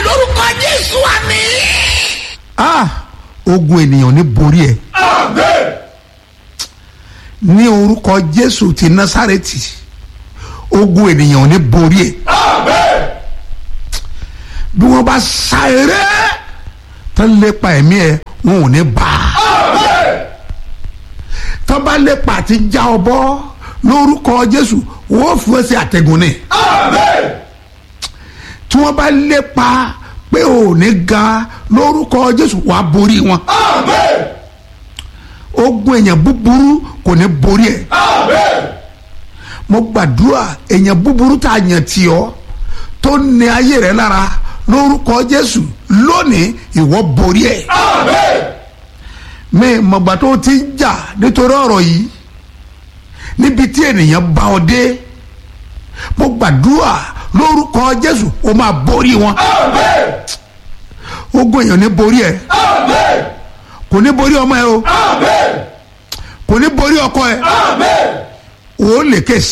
lórúkọ jésù àmì. ah ogun ènìyàn ní borí ẹ Amen. ní orúkọ jésù ti násàrẹ́tì ogun ènìyàn ní borí ẹ Amen. bí wọ́n bá sa eré tán lépa ẹ̀mí ẹ wọn ò ní bá a Amen. tán bá lépa àti já ọ bọ́ lórúkọ jésù wọ́n fún ẹ sí àtẹ̀gùn ni Amen. tí wọ́n bá lépa pé ò ní ga lórúkọ jésù wàá borí wọn Amen. ogun èèyàn búburú kò ní borí ẹ Amen. mo gbàdúrà èèyàn búburú tá a yàn tì ọ́ tó ní ayé rẹ lára lórúkọ jésù lónìí ìwọ borí ẹ Amen. mi mọ̀gbà tó ti ń jà nítorí ọ̀rọ̀ yìí níbi tí ènìyàn bá ọ dé mo gbàdúrà lórúkọ jésù o máa borí wọn Amen. ogun èèyàn ní borí ẹ Amen. kò ní borí ọmọ ẹ o Amen. kò ní borí ọkọ ẹ Amen. o lè ké